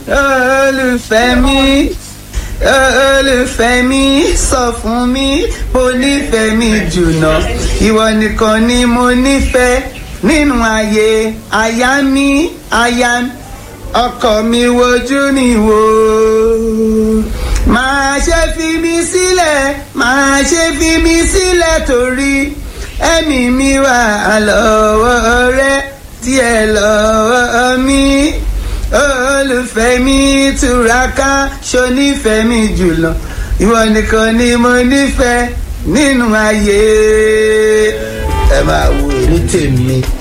olùfẹ́ mi olùfẹ́ mi sọ fún mi mo nífẹ̀ẹ́ mi jùlọ ìwọ nìkan ni mo nífẹ̀ẹ́ nínú ayé aya mi aya ọkọ mi wojú mi wò máa ṣe fi mi sílẹ̀ máa ṣe fi mi sílẹ̀ torí ẹ̀mí mi wà lọ́wọ́ rẹ díẹ̀ lọ́wọ́ mi olùfẹ́ mi túraká ṣonífẹ́ mi jùlọ ìwọ nìkan ni mo nífẹ̀ẹ́ nínú ayé ẹ máa wo èrè tèmi.